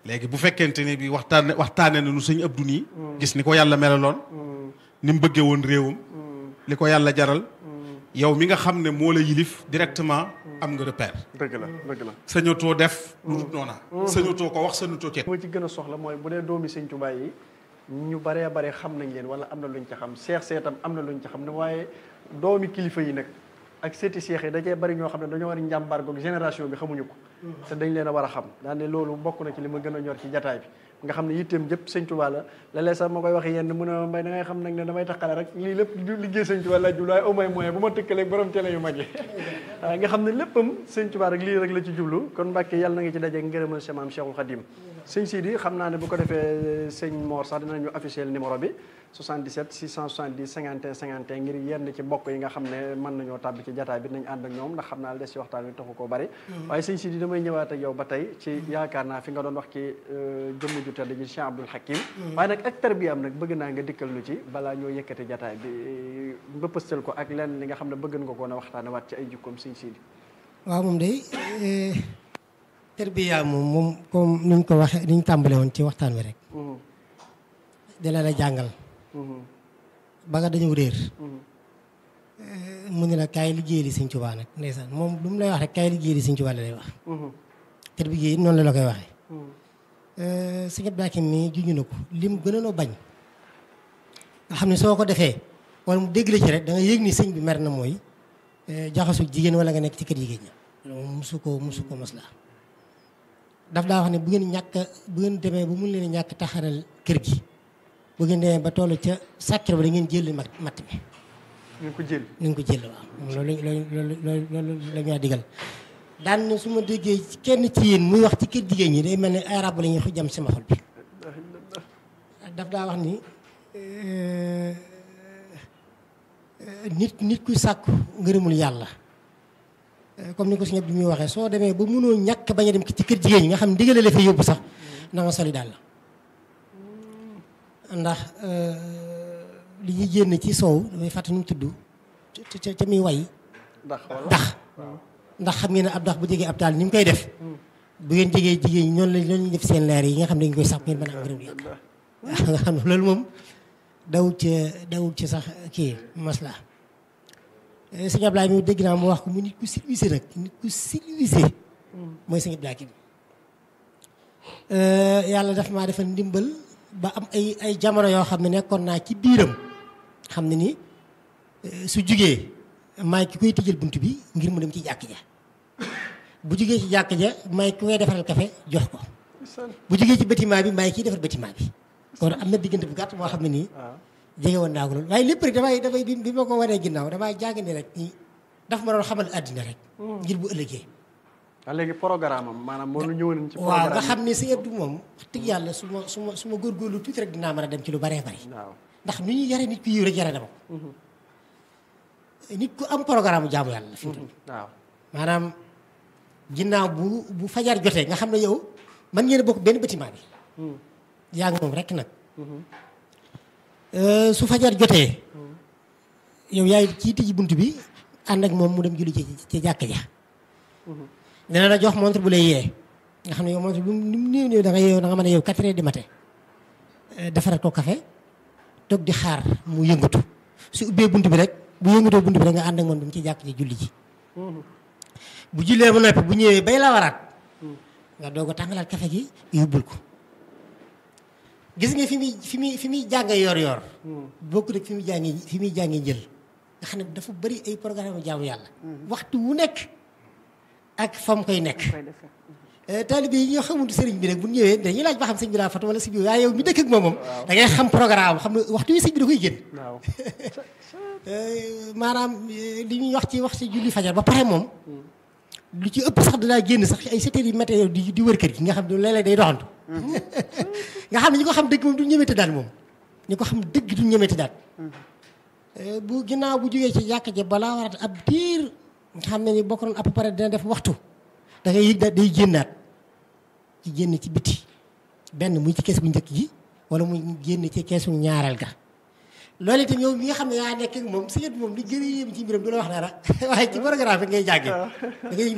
léegi bu fekkente ne bi waxtaane waxtaane na nu sëñ Abdou nii gis ni ko yàlla melaloon ni mu bëggee woon réewam li ko yàlla jaral yow mi nga xam ne moo la yilif directement am nga repère dëgg la dëgg la sañatoo def lu dul noona sañatoo ko wax sañatoo ceet moo ci gën a soxla mooy bu dee doomi sëñ Tuubaa yi ñu baree bare xam nañ leen wala am na luñ ca xam seex seetam am na luñ ca xam ne waaye doomi kilifa yi nag ak seeti seex yi da cee bari ñoo xam ne dañoo war a njàmbaar goog génération bi xamuñu ko te dañ leen a war a xam daan ne loolu bokk na ci li ma gën a ñor ci jataay bi nga xam ne yitteem jëpp sëñ Tuubaa la léeg-léeg sax ma koy wax yenn mu ne mbay da ngay xam nag ne damay taxale rek lii lépp liggéey sëñ Tuubaa la jublu waaye au moins moyen bu ma tëkkaleeg borom télé yu mag yi waaw nga xam ne léppam sëñ Tuubaa rek lii rek la ci jublu kon Mbàkke yàlla na nga ci daje ngërëmal sa maam Cheikhul Khadim sëñ Sidi xam naa ne bu ko defee sëñ Mor sax dinañu officiel numéro bi 77 670 51 51 ngir yenn ci mbokk yi nga xam ne mën nañoo tàbbi ci jataay bi nañ ànd ak ñoom ndax xam naa des ci waxtaan wi taxu koo bari waaye sëñ Sidi damay ñëwaat ak yow ba tey ci yaakaar naa fi nga doon wax ci jëmm ju tedd ji Cheikh Abdoul Hakim waaye nag ak tarbiyaam nag bëgg naa nga dikkal lu ci balaa ñoo yëkkati jataay bi mbëppastal ko ak lenn li nga xam ne bëgg nga ko na waxtaane waat ci ay jukkoom sëñ Sidi waaw moom day tarbiya moom moom comme ni ñu ko waxee ni ñu tàmbale woon ci waxtaan wi rek dina la jàngal ba nga dañu réer mu ne la kaay liggéey li Sëñ Tuubaa nag ndeysaan moom lu mu lay wax rek kaay liggéey li Sëñ Tuubaa la lay wax tarbiya yi noonu la la koy waxee sëñ Abdou Hakim mi juñu na ko lim gënoon a bañ nga xam ne soo ko defee wala mu dégg la ci rek da nga yëg ni sëñ bi mer na mooy jaxasu jigéen wala nga nekk ci kër jigéen ñi loolu musu ko musu ko mos la daf daa wax ne bu ngeen ñàkk bu ngeen demee ba mun leen ñàkk taxaral kër gi bu ngeen demee ba toll ca sàkkir ba da ngeen jël mat matt mi ñu ko jël ni nga ko jël waaw loolu loolu loolu loolu la ñu digal daan na su ma déggee kenn ci yéen muy wax ci kër jigéen ñi day mel ne ay rab la ñuy jam sama xol bi daf daa wax ni nit nit kuy sàkku ngërëmul yàlla comme ni ko suñu bi muy waxee soo demee ba mënoo ñàkk bañ a dem ci kër jigéen ñi nga xam ne digale la fa yóbbu sax na nga soli daal la ndax li ñuy génn ci soow damay fàtte nu mu tudd ca ca muy way ndax wala ndax ndax xam ngeen ne ab ndax bu jegee ab taal ni mu koy def bu ngeen jegee jigéen ñi noonu la noonu lañu def seen leer yi nga xam ne dañu koy sax ngeen mën a am ngërëm yàlla waaw nga xam ne loolu moom dawul ci dawul ci sax kii masla sëñ Ablaye mi dégg naa mu wax ko mu nit ku civilisé nag nit ku civilisé mooy sëñ Ablaye ki yàlla daf maa defal ndimbal ba am ay ay jamono yoo xam ne nekkoon naa ci biiram xam ne ni su jugee maay ki koy tëjal bunt bi ngir mu dem ci jàkk ja bu jugee ci jàkk ja maay ki koy defaral café jox ko bu jugee ci bâtiment bi maay kiy defar bâtiment bi kon am na diggante bu gàtt moo xam ne nii jege woon naa ko loolu waaye lépp rek damay damay bi ma ko waree ginnaaw damay jàng ne rek nii daf ma doon xamal àddina rek ngir bu ëllëgee waaw léegi programme am maanaam moo lu ñëwoon ci waaw nga programme xam ne si Abdou moom wax dëgg yàlla su ma su ma su ma góorgóorlu tuuti rek dinaa mën a dem ci lu baree bari waaw ndax nu ñuy yare nit ku yiw rek yare dama ko nit ku am programme jaamu yàlla la fi mu toll waaw maanaam ginnaaw bu bu fajar jotee nga xam ne yow man ngeen a bokk benn bâtiment bi yaa ngi moom rek nag su fajar jotee yow yaay kii tijji bunt bi ànd ak moom mu dem julli ci ci jàkk ja dina la jox montre bu lay yee nga xam ne yow montre bu ni mu néew néew da nga yeew da nga mën a yeew quatre heures du matin defaral ko café toog di xaar mu yëngatu su ubbee bunt bi rek bu yëngatoo bunt bi rek nga ànd ak moom dem ci jàkk ji julli ji bu jullee ba noppi bu ñëwee bay la waraat nga doog a tàngalaat café gi yóbbul ko gis nga fi muy fi muy fi muy jàngee yor yor bokk rek fi muy jàngee fi muy jàngee njël nga xam ne dafa bëri ay programme jaamu yàlla waxtu wu nekk ak fam koy nekk taalibe yi ñoo xamul sëriñ bi rek bu ñëwee dañuy laaj ba xam sëñ bi laa fatu wala sëñ bi waaye yow mi dëkk ak moom moom da ngay xam programme xam ne waxtu wi sëñ bi da koy génn waaw maanaam li ñuy wax ci wax ci julli fajar ba pare moom lu ci ëpp sax danaa génn sax ay sept heures yu matin di di wër kër gi nga xam ne léeg-léeg day doxantu nga xam ne ñi ko xam dëgg moom du ñemete daal moom ñi ko xam dëgg du ñemete daal bu ginnaaw bu jógee ci jàkk ja balaa warat ab diir nga xam ne ni bokk nañ à peu près dina def waxtu da ngay yëg daal day génnaat ci génn ci biti benn muy ci kees bu njëkk gi wala muy génn ci keesu ñaareel ga loolu itam yow mi nga xam ne yaa nekk ak moom si moom li gën a yéem ci mbiram du la wax dara waaye ci programme bi ngay jàngee da ngay yëg ne ah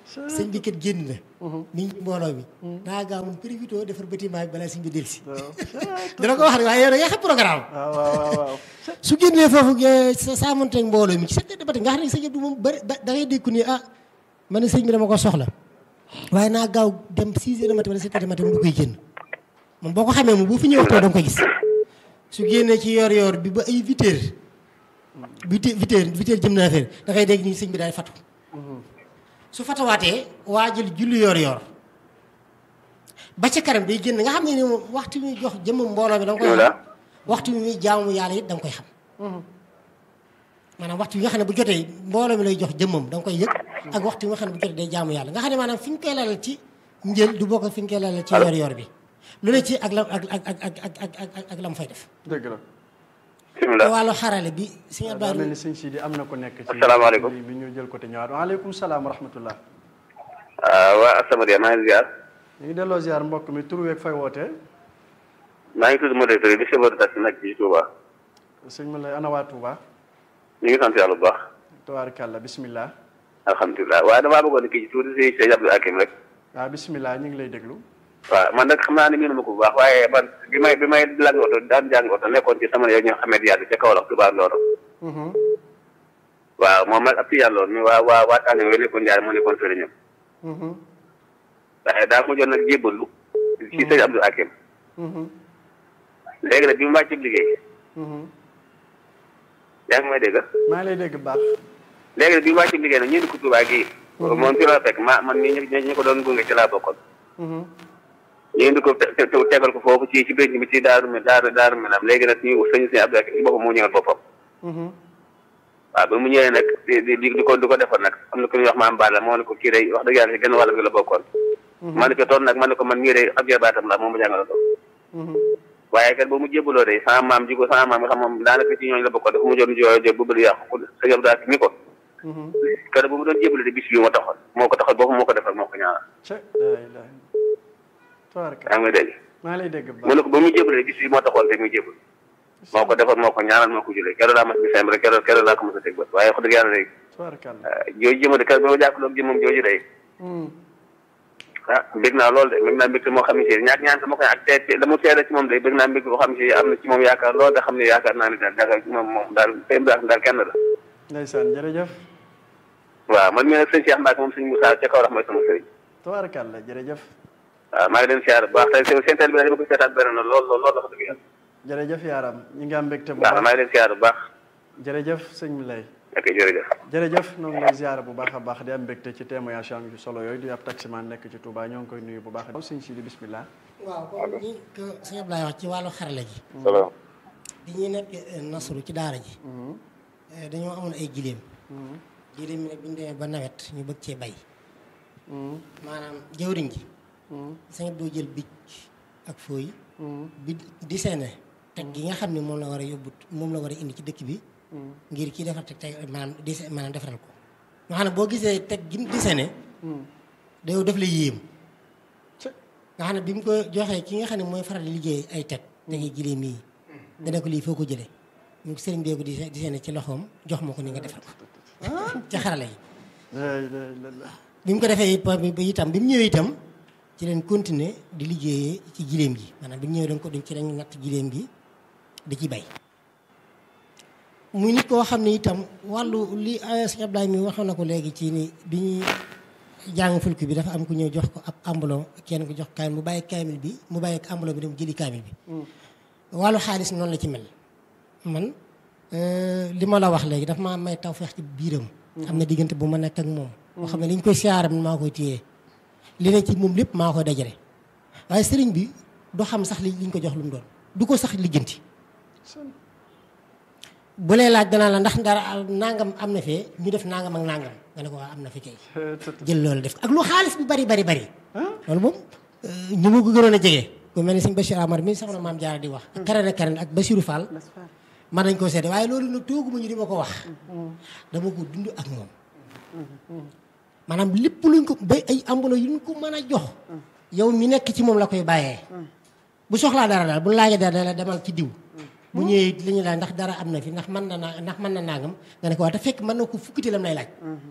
sëñ bi kat génn na mi ngi mbooloo mi daa gaaw mun profité defar bâtiment bi balaa sëñ bi delsi dina ko wax rek waaye yow da ngay xam programme waaw waaw waaw waaw su génnee foofu sa saa monteeg mbooloo mi ci sept heures de matin nga xam ne sëñ Abdou moom bëri da ngay dégg ni ah man ne sëñ bi dama ko soxla waaye naa gaaw dem six heures de matin wala sept heures de matin mu koy génn moom boo ko xamee moom boo fi ñëw too da nga koy gis su génnee ci yor yor bi ba ay huit heures huit heures huit heures huit heures jëm na affaire da ngay dégg ni sëñ bi daay fatu su fatawaatee waa jël julli yor yor ba ca kanam day génn nga xam ne ni moom waxtu mi jox jëmm mbooloo mi da nga koy xam waxtu mi muy jaamu yàlla it da nga koy xam maanaam waxtu yi nga xam ne bu jotee mbooloo mi lay jox jëmmam da nga koy yëg ak waxtu yi nga xam ne bu jotee day jaamu yàlla nga xam ne maanaam fi ñu koy lalal ci njël du bokk fi ñu koy lalal ci yor yor bi lu ne ci ak la ak ak ak ak ak ak ak la mu fay def dëgg la te wàllu xarale bi sëñ daa Abdou mel ni sëñ Sidi am na ko nekk ci asalaamaaleykum bi ñu jël ko te ñëwaat waaleykum salaam wa rahmatullah waa Asamadia maa ngi ziar ñu ngi delloo ziar mbokk mi tur weeg fay wootee maa ngi tudd modérateur yi di chauffeur de taxi nag ci Touba sëñ ma lay ana waa Touba ñu ngi sant yàlla bu baax tabaarkàlla bismillah alhamdulilah waaye damaa bëggoon kii ci tuuti si Sëñ Abdou Hakim rek waaw bismillah ñu ngi lay déglu waaw man nag xam naa ne miinu ma ko bu baax waaye man bi may bi may lang oto daan jàng oto nekkoon ci sama yow ñoo xamee yàlla ca Kaolack Touba Ndoro waaw moom nag ab ci yàlla woon mais waa waa waa tànn yooyu nekkoon Ndiaye moo nekkoon sëriñam waaye daa mujjoon nag jébbalu ci Sëñ Abdou Hakim léegi nag bi mu wàcc liggéey yaa ngi may dégg maa ngi lay dégg bu baax léegi nag bi mu wàcc liggéey nag ñu indi ko Touba gii moom ci la fekk ma man mii ñu ñu ko doon gunge ci laa bokkoon ñu indi ko te- te- tegal ko foofu ci ci bénc bi ci daaru mi daaru daaru mi naam léegi nag ñu sëñ sëñ Abdou Hakim ci boppam moo ñëwal boppam waaw ba mu ñëwee nag di di di ko di ko defal nag am na ku ñuy wax maam Balla moo ne ko kii day wax dëgg yàlla si genn wàll bi la bokkoon ma ne ko toon nag ma ne ko man mii day ab jarbaatam la moom ma jàngal ko waaye kat ba mu jébbaloo de sama maam ji ko sama maam nga xam moom daanaka ci ñooñu la bokkoon dafa mu joon jooyo jo bu bëri yàqu ko sëñ Abdou Hakim ni ko kër bu mu doon jébbale de bis bi moo taxoon moo ko taxoon boppam moo ko defal moo ko ñaanal ce la ilaha tabaarkàlla yaa ngi may dégg maa ngi lay dégg bu mu baax ne ko ba mu jébale bis bi moo taxoon te muy jébal moo ko defal moo ko ñaanal moo ko julee keroog laa mas bi sembre keroog keroog laa ko mos a teg bët waaye wax dëgg yàlla day tabaarkàlla jooju jëma de keroog ba ma jàppaloog jëmam jooju day ah bég naa lool de bég naa mbégte moo xam ne si ñaak ñaan sama koy ak te la mu seede ci moom day bég naa mbégte boo xam ne si am na ci moom yaakaar lool da xam ne yaakaar naa ne daal daal moom moom daal sëñ Mbacke daal kenn la ndeysaan jërëjëf waaw man mii nag sëñ Cheikh Mbacke moom sëñ Moussa ca kaw rax mooy sama sëriñ tabaarkàlla jërëjëf waaw maa ngi leen siyaar bu baax tey seen seen teel bi dama ko seetaat bëri na lool lool lool wax dëgg yàlla jërëjëf yaaram ñi ngi am mbégte bu waaw maa baax ngi leen siyaar bu baax jërëjëf sëñ mi lay ok jërëjëf jërëjëf ñoo ngi lay ziar bu baax a baax di am mbégte ci témoignage am yu solo yooyu di ab taximan nekk ci Touba ñoo ngi koy nuyu bu baax a sëñ Sidi bismillah waaw comme ni ko sëñ Abdoulaye wax ci wàllu xarala ji salaam bi ñuy nekk nasru ci daara ji dañoo amoon ay giléem giléem mi nag bi ñu demee ba nawet ñu bëgg cee bay maanaam jëwriñ ji sëñ Abdou jël bic ak fooy bi di seene teg gi nga xam ne moom la war a yóbbu moom la war a indi ci dëkk bi ngir kii defar teg teg maanaam di maanaam defaral ko nga xam ne boo gisee teg gi di seene da yow daf la yéem nga xam ne bi mu ko joxee ki nga xam ne mooy faral di liggéey ay teg tegi giléem yi dana ko lii foo ko jëlee ñu sëriñ beeku di di seene ci loxoom jox ma ko ni nga defar ko ci xarala yi la ilaha illallah bi mu ko defee ba itam bi mu ñëwee itam ci leen continuer di liggéeyee ci giléem gi maanaam bi ñu ñëwee dañ ko dañ ci lañ natt giléem gi di ci bay muy nit koo xam ne itam wàllu li sëñ Abdoulaye mi waxoon na ko léegi ci ni bi ñuy jàng fulk bi dafa am ku ñëw jox ko ab ambulon kenn ko jox kaamil mu bàyyi kaamil bi mu bàyyi ambulon bi dem jëli kaamil bi wàllu xaalis noonu la ci mel man li ma la wax léegi dafa maa may taw feex ci biiram am na diggante bu ma nekk ak moom boo xam ne li ñu koy siyaaram maa koy téye li ne ci moom lépp maa koy dajale waaye sëriñ bi du xam sax li liñ ko jox lu mu doon du ko sax lijjanti bu lay laaj danaa la ndax dara nangam am na fee ñu def nangam ak nangam nga ne ko waa am na fi kay jël loolu def ak lu xaalis bi bari bari bari loolu moom ñu ma ko gënoon a jege ku mel ni sëñ Bachir Amar mi soxna maam Jaara di wax ak karen ak karen ak Bachirou Fall man nañ koo seede waaye loolu nag tooguma ñu di ma ko wax dama ko dund ak moom maanaam lépp luñ ko ba ay ambuloo yu ñu ko mën a jox yow mi nekk ci moom la koy bàyyee bu soxlaa dara daal bu laajee dara la demal ci diw bu ñëwee li ñu laaj ndax dara am na fi ndax mën na naa ndax mën na nangam nga ne ko waa te fekk mën na ko fukkiti lam lay laaj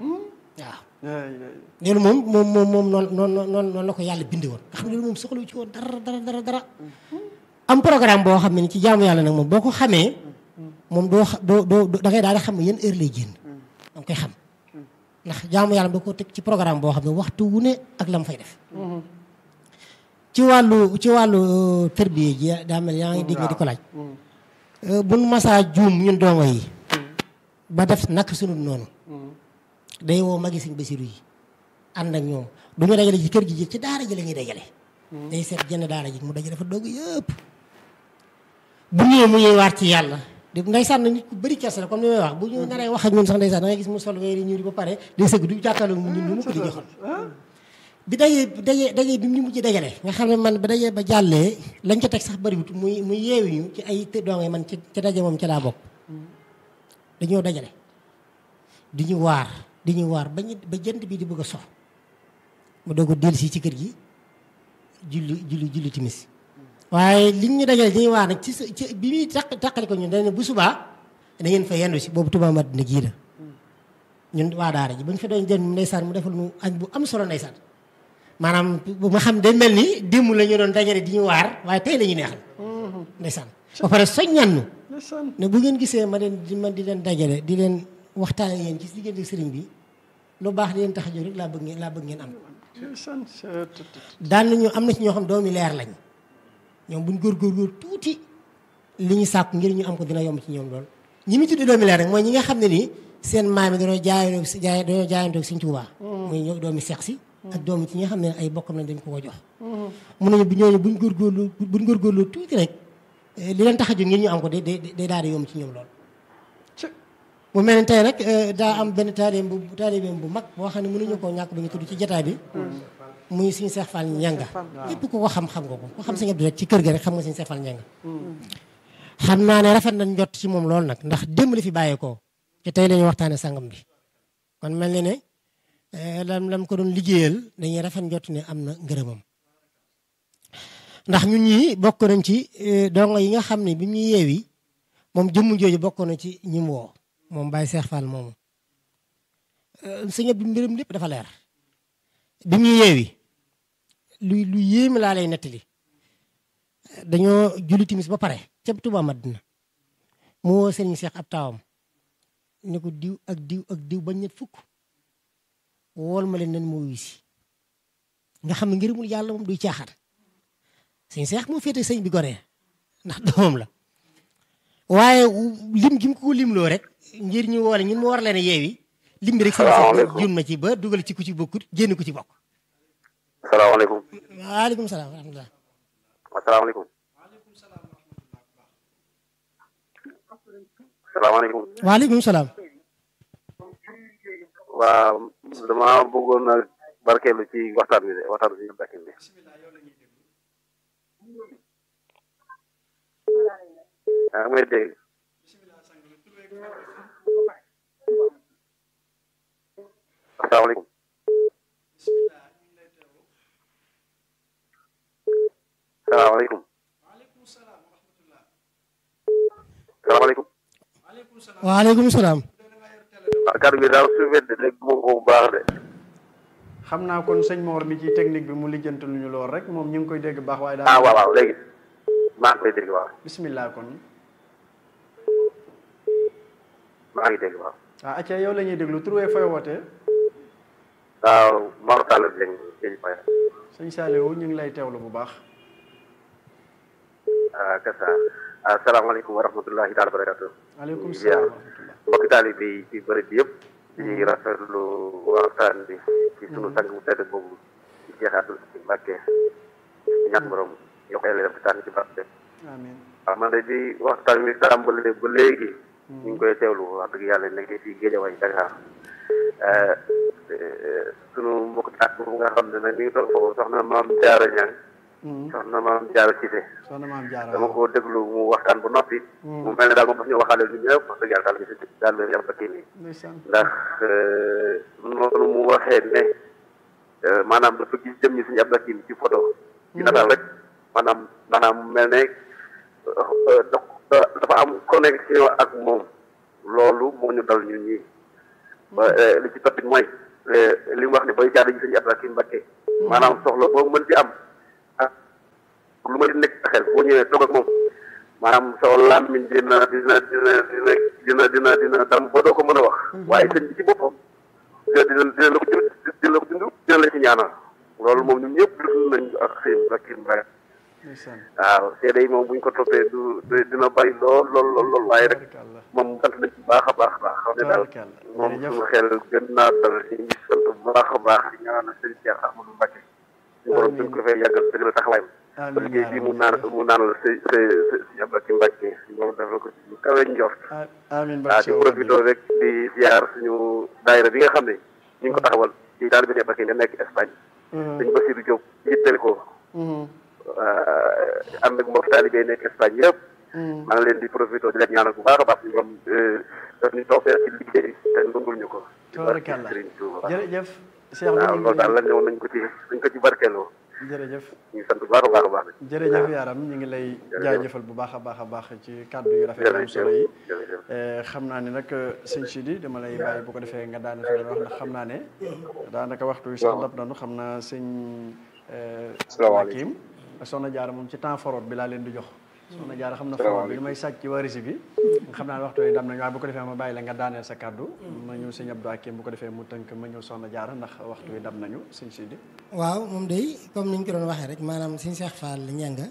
waaw loolu moom moom moom moom noonu noonu noonu noonu la ko yàlla bindi woon nga xam ne loolu moom soxlawu ci woon dara dara dara dara am programme boo xam ne ni ci jaamu yàlla nag moom boo ko xamee moom doo xa doo doo da ngay daal di xam ne yan heure lay génn da nga koy xam ndax jaamu yàlla da ko teg ci programme boo xam ne waxtu wu ne ak la mu fay def ci wàllu ci wàllu tërbiye ji daa mel yaa ngi dégg nga di ko laaj buñ masaa juum ñun dongo yi ba def nak sunu noonu day woo magi sëñ Basiru yi ànd ak ñoom du ñu dajale ci kër gi ci daara ji la ñuy dajale day seet jenn daara ji mu dajale fa doog yëpp bu ñëwee mu ñuy waat ci yàlla di ndeysaan nit ku bëri kersa la comme ni may wax bu ñu naree wax ak ñun sax ndeysaan da ngay gis mu sol weeri ñuul ba pare day sëgg du jàkkaarloo mu ñun ñu mu ko di joxoon bi dajee dajee dajee bi ñu mujj dajale nga xam ne man ba dajee ba jàllee lañ ca teg sax bëriwut muy muy yeewi ñu ci ay doonge man ci ci daje moom ci laa bokk dañoo dajale di ñu waar di ñu waar ba ñu ba jant bi di bëgg a sox mu doog a dellu si ci kër gi julli julli julli timis waaye li ñu dajale dañuy waar nag ci sa ci bi muy taq taqali ko ñun dañ ne bu subaa da ngeen fa yendu si boobu Touba Madina gii la ñun waa daara ji ba ñu fa doon jël ndeysaan mu defal nu añ bu am solo ndeysaan maanaam bu ma xam day mel ni démb la ñu doon dajale di ñu waar waaye tey la ñu neexal ndeysaan ba pare soññannu ne bu ngeen gisee ma leen di man di leen dajale di leen waxtaane yéen ci diggante sëriñ bi lu baax di leen tax a jóg rek laa bëgg ngeen laa bëgg ngeen am daan nañu am na ci ñoo xam doomi leer lañ ñoom buñ góorgóorlu tuuti li ñu sàkku ngir ñu am ko dina yomb ci ñoom lool ñi mu tuddee doomi leer rek mooy ñi nga xam ne nii seen maam yi dañoo jaayandoo si jaay dañoo jaayandoo Sëriñ Tuubaa muy ñoo doomi seex si ak doomi ci ñi nga xam ne ay bokkam lañ dañ ko ko jox mun nañu bu ñooñu buñ góorgóorlu buñ góorgóorlu tuuti rek li leen tax a jóg ngir ñu am ko day day daal di yomb ci ñoom lool mu mel ne tey rek daa am benn taalibeem bu taalibeem bu mag boo xam ne mënuñu koo ñàkk ba ñu tudd ci jotaay bi muy suñu Seex Fall ñanga képp ku ko xam-xam nga ko ko xam Sëñ Abdu rek ci kër ga rek xam nga suñu Seex Fall ñanga xam naa ne rafet nañ njott ci moom loolu nag ndax démb la fi bàyyeekoo te tey la ñu waxtaane sangam bi kon mel ne ne lam lam ko doon liggéeyal dañuy rafet njott ne am na ngërëmam ndax ñun ñii bokk nañ ci dongo yi nga xam ne bi mu ñu yeewi moom jëmm jooju bokk na ci ñi mu woo moom Baye Seex Fall moomu sëñ bi mbiram lépp dafa leer bi mu yeewi lu lu yéeme laa lay nettali dañoo julli timis ba pare ca Touba Madina mu woo sëriñ Seex ab taawam ne ko diw ak diw ak diw bañ ñet fukk wool ma leen nan moo wisi nga xam ne ngërëmul yàlla moom duy caaxaan sëñ Seex moo féete sëñ bi goree ndax doomam la waaye lim gi mu ko limloo rek ngir ñu woole ñun mu war leen a yeewi lim bi rek sëñ Seex jun ma ci ba dugal ci ku ci bokkut génn ku ci bokk salaamaaleykum. waaleykum salaam wa rahmatulah. asalaamaaleykum. salaamaaleykum. waaleykum salaam. waaw dama bëggoon a barkeelu ci waxtaan bi de waxtaan bi ñu bakkin bi. yaa ngi may dégg. asalaamaaleykum. salaamaaleykum. salaamaaleykum. waaleykum salaam. waaw kàddu gi daal su fekkee dégg nga ko bu baax de. xam naa kon sëñ Mor mi ci technique bi mu lijjanti lu ñu lool rek moom ñu ngi koy dégg baax waaye daal. ah waaw waaw léegi maa ngi koy dégg waaw. bismillah kon. maa ngi dégg waaw. ah acca yow la ñuy déglu trouvé fooy wootee. waaw Mor Talla Dieng Dieng Faye. sëñ Saliou ñu ngi lay teewlu bu baax. ah kasa asalaamaaleykum wa rahmatullahi taala barakatu. waaleykum salaam wa rahmatullah. mbokki taalibe yi ci bëri bi yëpp. di rafetlu waxtaan bi ci sunu sang bu tedd boobu ci Cheikh Abdou Mbacke. ñàkk borom yokk ay leeram tànn ci barke. amiin. waaw man de di waxtaan bi tàmbale ba léegi. ñu ngi koy teewlu wax dëgg yàlla nekk ci Géejawaay Dakar. sunu mbokk taat boobu nga xam ne nag mi ngi toog foofu soxna maam Jaara Ñang soxna maam Jaara Cissé soxna maam Jaara dama ko déglu mu waxtaan bu noppi mu mel ne daal moom daf ñu waxaale lu ñëpp wax dëgg yàlla daal bi daal bi am ba kii nii ndeysaan ndax noonu mu waxee ne maanaam dafa gis jëm ñi suñu ab lakim ci photo ci nataal rek maanaam maanaam mel ne dafa am connexion ak moom loolu moo ñu dal ñun ñii ba li ci toppit mooy li mu wax ne booy jaar ji sëñ Abdou Hakim Mbacké maanaam soxla boo mën ci am ak lu ma di nekk sa xel boo ñëwee toog ak moom maanaam sa làmmiñ dina dina dina dina dina dina dina dam ba doo ko mën a wax waaye sëñ bi ci boppam dina dina dina la ko dina la ko dund dina la ci ñaanal loolu moom ñun ñëpp dund nañ ak sëñ Abdou Hakim Mbacké waaw seede yi moom bu ñu ko toppee du dina bari lool lool lool lool waaye rek moom sant nañ ci baax a baax baax xam ne daal moom suñu xel gën naa dal ci ngi sant bu baax a baax di ñaanal sëñ Cheikh Ahmadou Mbacké suñu borom suñ ko fee yàggal dëgg la taxawaayam ba liggéey bii mu naan mu naan la sëñ sëñ Abdou Hakim Mbacké suñu borom defal ko ci lu kawe njort amiin waaw di profité rek di ziar suñu daayira bi nga xam ne ñu ngi ko taxawal ci daal bi ne Mbacké nga nekk Espagne sëñ Bassirou Diop yitteel ko ànd ak mbokk taalibe yi nekk Espagne yëpp. maa ngi leen di profité di leen ñaanal bu baax a baax ñu am daf ñu toog ci liggéey te nangul ñu ko. tabarakalla jërëjëf. Cheikh waaw loolu daal la ñëw nañ ko ci nañ ko ci barkeeloo. jërëjëf ñu ngi sant bu baax a baax a baax. jërëjëf yaram ñu ngi lay jaajëfal bu baax a baax a baax ci kàddu yu rafet am solo yi xam naa ne nag sëñ Sidi dama lay bàyyi bu ko defee nga daane fi wax ndax xam naa ne daanaka waxtu wi sax dab nanu xam naa sëñ Hakim soxna jaara moom ci temps forot bi laa leen di jox soxna jaara xam na forot bi li may sàcc ci warisi bi xam naa ne waxtu yi dam nañu waaye bu ko defee ma bàyyi la nga daaneel sa kàddu ma ñëw sëñ Abdou Hakim bu ko defee mu tënk ma ñëw soxna jaara ndax waxtu yi dam nañu sëñ Sidi waaw moom day comme ni ñu ko doon waxee rek maanaam sëñ Cheikh Fall ñanga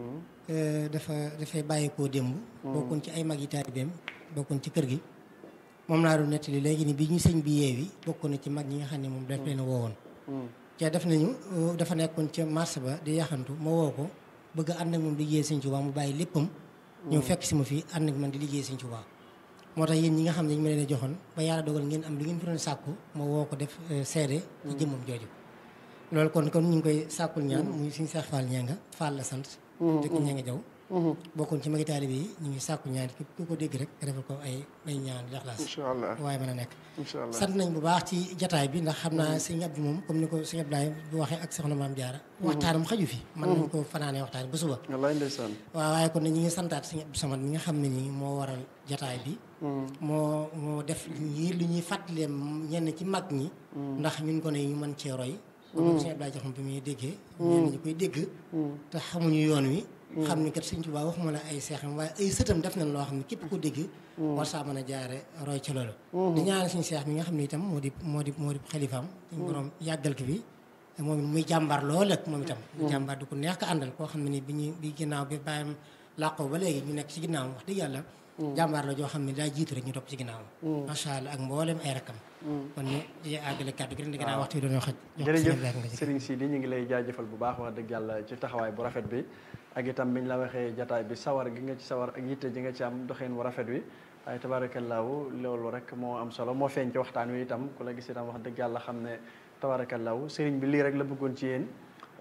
dafa dafay bàyyi koo démb bokkoon ci ay mag yi taalibeem bokkoon ci kër gi moom laa doon nettali léegi ni bi ñu sëñ bi yeewi bokkoon na ci mag ñi nga xam ne moom daf leen woowoon te def nañu dafa nekkoon ca marché ba di yaxantu ma woo ko bëgg ànd ak moom liggéey sëñ Tuubaa mu bàyyi léppam ñëw fekk si ma fii ànd ak man di liggéey sëñ Tuubaa moo tax yéen ñi nga xam ne ñu ma leen joxoon ba yàlla dogal ngeen am li ngeen fi doon sàkku ma woo ko def seede ci jëmmam jooju loolu kon kon ñu ngi koy sàkkul ñaan muy suñu Seex Fall ñanga Fall la sant dëkk ñanga jaw bokkoon ci magi taalibe yi ñu ngi sàkku ñaan képp ku ko dégg rek nga defal ko ay ay ñaan laxlaas waaye mën a nekk sant nañ bu baax ci jataay bi ndax xam naa sëñ Abdou moom comme ni ko sëñ Abdoulaye bu waxee ak soxna Maam Jaara waxtaanam xaju fi mën nañ ko fanaanee waxtaan ba suba wallaay ndeysaan waaw waaye kon ne ñi ngi santaat sëñ Abdou Samad mi nga xam ne nii moo waral jataay bi moo moo def ñi lu ñuy fàttalee ñenn ci mag ñi ndax ñun ko ne ñu mën cee roy comme sëñ Abdoulaye joxam bi muy déggee ñenn ñi koy dégg te xamuñu yoon wi xam ni kat sëñ Tuubaa waxuma la ay seexam waaye ay sëtam def nañ loo xam ne képp ko dégg war saa mën a jaare roy ci loolu di ñaanal suñu seex mi nga xam ne itam moo di moo di moo di xalifaam suñu borom yàggal ko fi moom it muy jàmbaar lool ak moom itam muy jàmbaar du ko neex ko àndal koo xam ne ni bi ñu bi ginnaaw bi bàyyam làqoo ba léegi ñu nekk ci ginnaawam wax dëgg yàlla jàmbaar la joo xam ne daa jiitu rek ñu topp ci ginnaawam macha allah ak mboolem ay rakkam kon ñu àggale kàddu gi rek ginnaaw waxtu yi doon xaj jërëjëf Serigne Sidi ñu ngi lay jaajëfal bu baax wax dëgg yàlla ci taxawaay bu rafet bi ak itam biñ la waxee jataay bi sawar gi nga ci sawar ak yitte ji nga ci am doxeen wu rafet wi waaye tabaarakallaahu loolu rek moo am solo moo feeñ ci waxtaan wi itam ku la gis itam wax dëgg yàlla xam ne tabaarakallaahu sëriñ bi lii rek la bëggoon ci yéen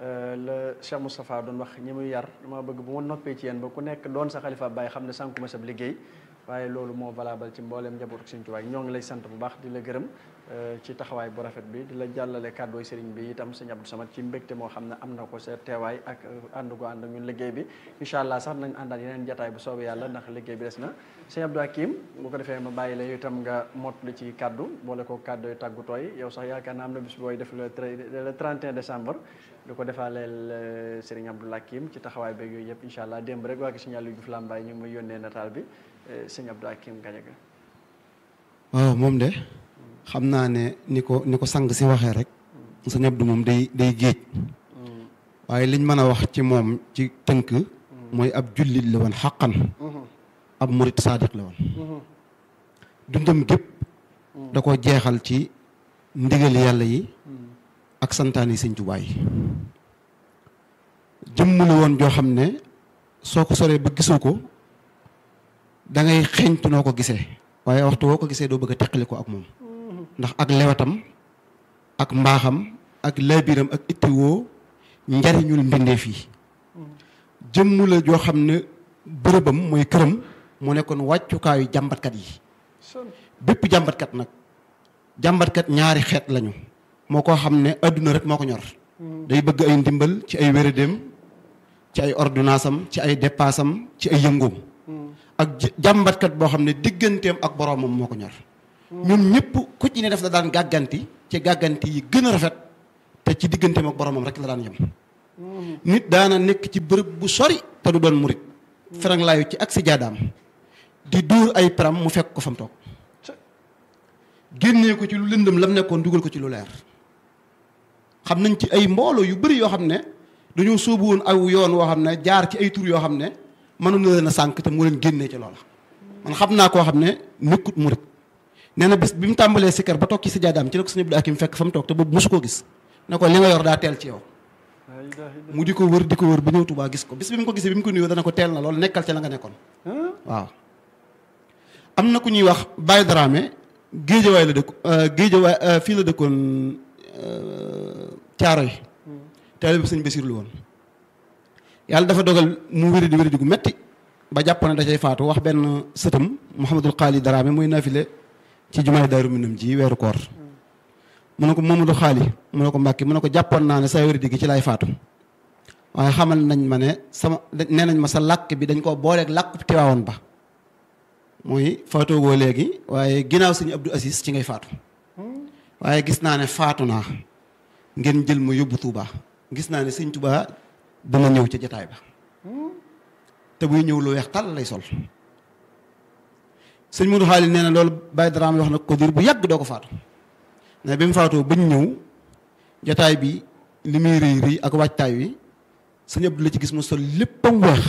la Cheikh Moustapha doon wax ñi muy yar dama bëgg bu ma noppee ci yéen ba ku nekk doon sa xalifa bàyyi xam ne sànku ma sab liggéey waaye loolu moo valable ci mbooleem njabootu Sëriñ Tuubaa ñoo ngi lay sant bu baax di la gërëm ci taxawaay bu rafet bi di la jàllale kàddooy sëriñ bi itam sëñ Abdou Samad ci mbégte moo xam ne am na ko sa teewaay ak ànd gu ànd ak ñun liggéey bi incha allah sax nañ àndaat yeneen jataay bu soobee yàlla ndax liggéey bi des na sëñ Abdou Hakim bu ko defee ma bàyyi la itam nga mottali ci kàddu boole ko kàddooy tàggutooy yow sax yaakaar naa am na bis booy def le le 31 décembre di ko defaaleel sëriñ Abdou Hakim ci taxawaay beeg yooyu yëpp incha allah démb rek waa gi sëñ Aliou Diouf Lambaye ñu ngi may yónnee nataal bi sëñ Abdou Hakim Gadiaga waaw moom de xam naa ne ni ko ni ko sang si waxee rek sëñ Abdou moom day day géej waaye liñ mën a wax ci moom ci tënk mooy ab jullit la woon xaqan ab murit saadiq la woon dundam gépp da ko jeexal ci ndigal yàlla yi ak santaani sëñ Tuubaa yi jëmm la woon joo xam ne soo ko soree ba gisoo ko da ngay xeeñtu noo ko gisee waaye waxtu woo ko gisee doo bëgg a teqali ko ak moom ndax ak lewatam ak mbaaxam ak laabiram ak ittiwoo njariñul mbindeef yi jëmm la joo xam ne bërëbam mooy këram mu nekkoon wàccukaayu jàmbatkat yi bépp jàmbatkat nag jàmbatkat ñaari xeet lañu moo koo xam ne adduna rek moo ko ñor day bëgg ay ndimbal ci ay wéradéem ci ay ordonnance am ci ay dépasse am ci ay yëngoom ak jàmbatkat boo xam ne digganteem ak boroomam moo ko ñor ñoom ñëpp ku ci ne def la daan gàgganti ci gàgganti yi gën a rafet te ci digganteem ak boromam rek la daan yem nit daana nekk ci bërëb bu sori te du doon murit ferang laayu ci ak si jaadaam di dóor ay param mu fekk ko fa mu toog génnee ko ci lu lëndëm lam nekkoon dugal ko ci lu leer xam nañ ci ay mbooloo yu bëri yoo xam ne dañoo sóobu woon aw yoon woo xam ne jaar ci ay tur yoo xam ne mënoon na leen a sànq te mu leen génnee ci loola man xam naa koo xam ne nekkut murit nee na bis bi mu tàmbalee sikkar ba toog ci si jaadaam ci la ko sëñ Abdou Hakim fekk fa mu toog te boobu mosu koo gis ne ko li nga yor daa teel ci yow mu di ko wër di ko wër ba ñëw Tuubaa gis ko bis bi mu ko gisee bi mu ko nuyoo dana ko teel na loolu nekkal ca la nga nekkoon waaw am na ku ñuy wax Baye Dramé géejawaay la dëkk géejawaay fii la dëkkoon caaro yi taalibe sëñ Basiru lu woon yàlla dafa dogal mu wéri di wéri di gu metti ba jàpp ne da cay faatu wax benn sëtam Mouhamadul Xaali Dramé muy nafile ci jumaay Daaru Minam ji weeru koor mu ne ko Mamadou Xaali mu ne ko Mbàkke mu ne ko jàppoon naa ne saa wéri di gi ci lay faatu waaye xamal nañ ma ne sama nee nañ ma sa làkk bi dañ koo booleeg làkk Tiwaawoon ba mooy faatoogoo léegi waaye ginnaaw sëñ Abdou Aziz ci ngay faatu waaye gis naa ne faatu naa ngeen jël ma yóbbu Touba gis naa ne sëñ Touba dana ñëw ca jataay ba te buy ñëw lu weex tàll lay sol sëñ Modou Xaali nee na loolu Baye Dramé wax na ko diir bu yàgg doo ko faatu ne bi mu faatoo bañ ñëw jataay bi li muy rëy rëy ak waajtaay wi sëñ Abdou la ci gis mu sol léppam weex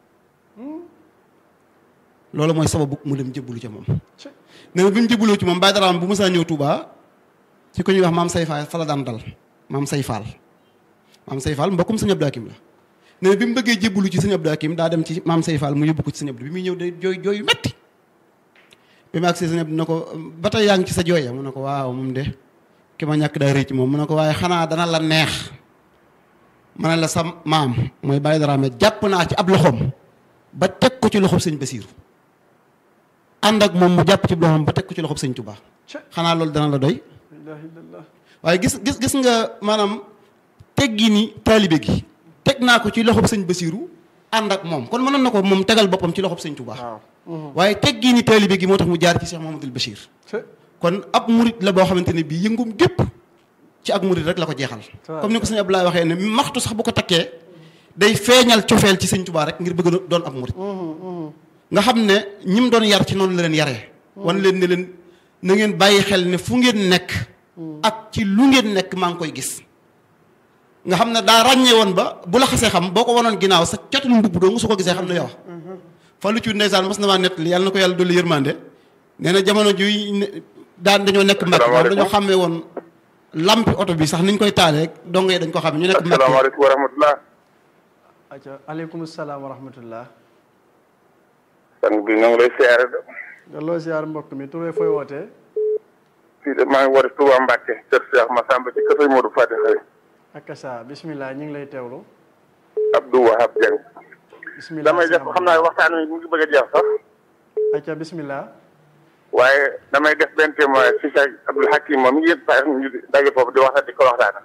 loolu mooy sababu mu dem jébbalu ca moom nee na bi mu jébbaloo ci moom Baye Dramé bu mësaa ñëw Touba ci ko ñuy wax maam say faal fa la daan dal maam say faal maam say faal mbokkum sëñ Abdou Hakim la nee na bi mu bëggee jébbalu ci sëñ Abdou Hakim daa dem ci maam say faal mu yóbbu ko ci sëñ Abdou bi muy ñëw de jooy jooy yu metti bi mu agsee sëñ Abdou ne ko ba tey yaa ngi ci sa jooya mu ne ko waaw moom de ki ma ñàkk daa rëy ci moom mu ne ko waaye xanaa dana la neex ma ne la sa maam mooy Baye Dramé jàpp naa ci ab loxoom ba teg ko ci loxoom sëñ Basiiru ànd ak moom mu jàpp ci loxoom ba teg ko ci loxoom sëñ Touba xanaa loolu dana la doy waaye gis gis gis nga maanaam teggi ni taalibe gi teg naa ko ci loxob sëñ Basiiru ànd ak moom kon mënoon na ko moom tegal boppam ci loxob sëñ Touba waaye teggi ni taalibe gi moo tax mu jaar ci Cheikh Mouhamadoul Bachir kon ab murit la boo xamante ne bii yëngum gépp ci ak murit rek la ko jeexal comme ni ko sëñ Abdoulaye waxee ne maxtu sax bu ko takkee day feeñal cofeel ci sëñ Touba rek ngir bëgg a doon ab murit nga xam ne ñi mu doon yar ci noonu la leen yaree wan leen ne leen na ngeen bàyyi xel ne fu ngeen nekk ak ci lu ngeen nekk maa ngi koy gis nga xam ne daa ràññee woon ba bu la xasee xam boo ko wanoon ginnaaw sa catul mbubb doo su ko gisee xam ne yow fa lu ci ndeysaan mas na maa nett li yàlla na ko yàlla dolli yërmande nee na jamono juy daan dañoo nekk mbàkk moom dañoo xàmmee woon lampi oto bi sax niñ koy taalee dong yi dañ ko xam ñu nekk mbàkk asalaamaaleykum wa rahmatulah. aca aleykum salaam wa rahmatullah sang bi ñoo ngi lay siyaare de. delloo siyaar mbokk mi turee fooy wootee fii de maa ngi woote Touba Mbacke kër Cheikh Massamba ci kër Modou Fati Xëy. akasa bismillah ñu ngi lay teewlu Abdou Wahab Dieng. bismillah damay def xam naa waxtaan wi mu ngi bëgg a jeex sax. aca bismillah waaye damay def benn témoin si Cheikh Abdoul Hakim moom yëpp saa ñu daje foofu di waxtaan di ko waxtaan.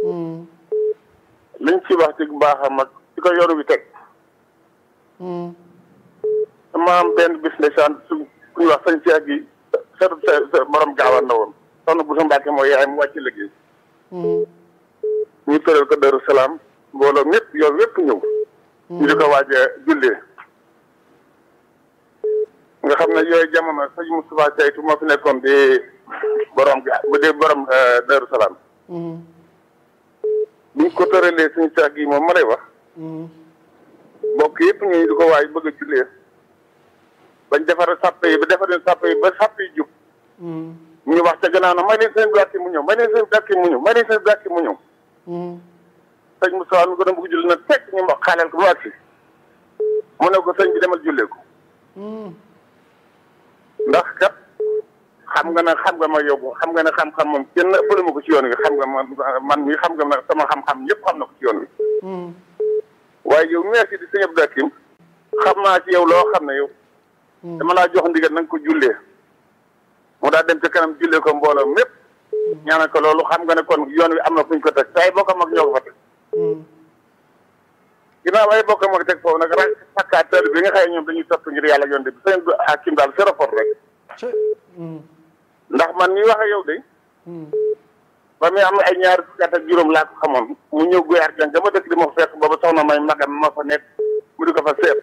liñ ci wax ci baaxam ak ci ko yoru bi teg. dama am benn bis ndeysaan su ku ñuy wax sëñ Cheikh gi seetu sa borom gaawal na woon soxna bu sa Mbàkke mooy yaay mu wàcc liggéey ñu tëral ko Daru Salaam mbooloo ñëpp yow yëpp ñëw ñu di ko waaj a jullee nga xam ne yooyu jamono sëñ Moustapha Caytu moo fi nekkoon di borom ga bu dee borom Daru Salaam buñ ko tëralee sëñ Cheikh gi moom ma lay wax mbokk yëpp ñu di ko waaj bëgg a jullee bañ defar sàpp yi ba defar sàpp yi ba sàpp yi jub ñu wax ca gannaaw na may leen seen blàkki mu ñëw may leen seen blàkki mu ñëw may leen seen blàkki mu ñëw sëñ Moussa mi ko doon bëgg julli nag fekk ñu wax xaaleel ko mu agsi mu ne ko sëñ bi demal jullee ko ndax kat xam nga ne xam nga ma yóbbu xam nga ne xam-xam moom kenn ëppale ma ko ci yoon wi xam nga man man mi xam nga ne sama xam-xam ñëpp xam na ko ci yoon wi waaye yow merci di sëñ Abdou Hakim xam naa ci yow loo xam ne yow dama laa jox ndigal na nga ko jullee mu daal dem ca kanam jullee ko mbooloo mépp ñaanal ko loolu xam nga ne kon yoon wi am na fu ñu ko teg te ay bokkam ak ñoo ko fa teg ginnaaw ay bokkam ak teg foofu nag rek fakkaat bi nga xëy ñoom dañuy topp ngir yàlla yoon bi sëñ Hakim daal sa rapport rek ndax man mi wax ak yow de ba muy am ay ñaari fukki at ak juróom laa ko xamoon mu ñëw guyaar jàng dama dëkk di ma fekk booba soxna may magam ma fa nekk mu di ko fa seet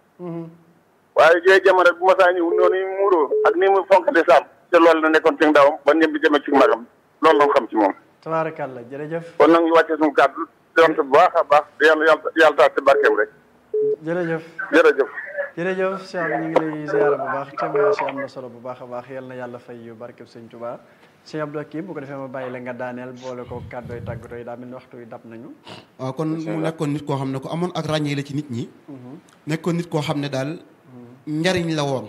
waaye jooy jamono bu ma saa ñëw noonu mu muuroo ak ni mu fonkate saam te loolu la nekkoon ci ndawam ba ñëpp di demee ci magam loolu la xam ci moom tabaarakàlla jërëjëf kon nag ñu wàccee suñu kàddu di sant bu baax a baax di yàlla yàlla yàlla taal ci barkeem rek jërëjëf jërëjëf jërëjëf Cheikh bi ñu ngi lay ziara bu baax témoignage yi am na solo bu baax a baax yal na yàlla fay yu barkeb sëñ Touba sëñ Abdou Hakim bu ko defee ma bàyyi la nga daaneel boole ko kàddooy tàggatoo yi daa mel ni waxtu yi dab nañu waaw kon mu nekkoon nit koo xam ne ko amoon ak ràññee la ci nit ñi nekkoon nit koo xam ne daal njariñ la woon